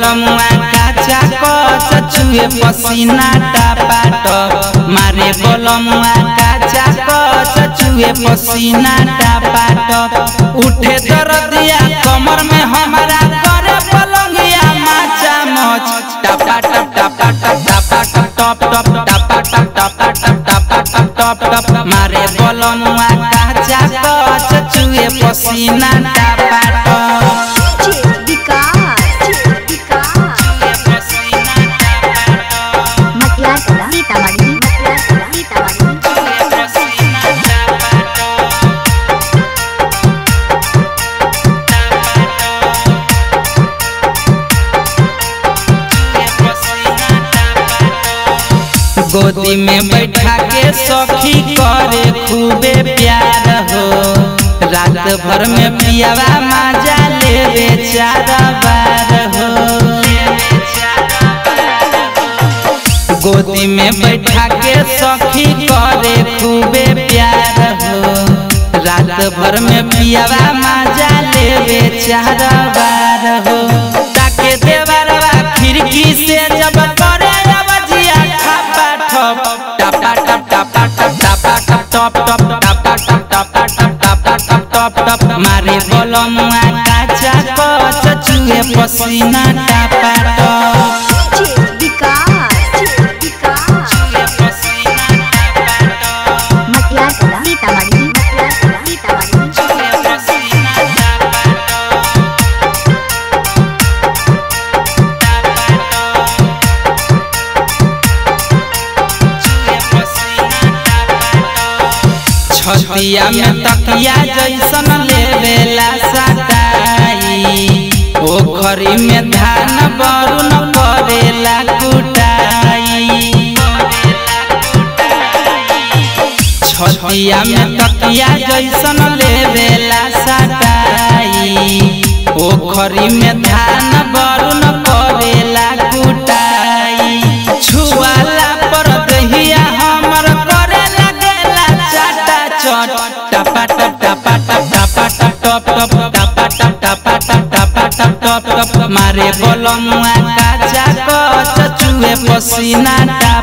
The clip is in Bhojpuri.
बोलमुआ काचा कच चुए पसीना टापाट मारे बोलमुआ काचा कच चुए पसीना टापाट उठे दरदिया कमर में हमारा करे पलंगिया माचा मच टापा टप टापा टप टापा टप टप टप टापा टप टापा टप टापा टप टप टप मारे बोलमुआ काचा कच चुए पसीना टापाट मटियार कला सीतामढ़ी मटियार कला सीतामढ़ी गोदी में बैठा के सखी करे खूबे प्यार हो रात भर में पियावा मजा लेवे चार बार हो गोदी में बैठा के सखी करे खूबे प्यार हो रात भर में पियावा मजा लेवे चार बार हो ताके देवरवा खिड़की से जब करे अवजिया ठपा ठप टपा टप टपा टप टपा टप टप टप टपा टप टपा टप टपा टप टप टप मारे बोलमुआ काचा कच चुए पसीना टपा टप मटियार कला सीतामढ़ी मटियार कला सीतामढ़ी छतिया में तकिया जैसन लेवेला सटाई ओखरी में धान बरुन करेला कुटाई छतिया में तकिया जैसन लेवेला सटाई ओखरी में धान बरुन करेला कुटाई छुआला पर दहिया हमर करे लगेला चाटा चट टपा टप टपा टप टपा टप टप टप टपा टप टपा टप टपा टप टप टप मारे बोलमुआ काचा कच चुए पसीना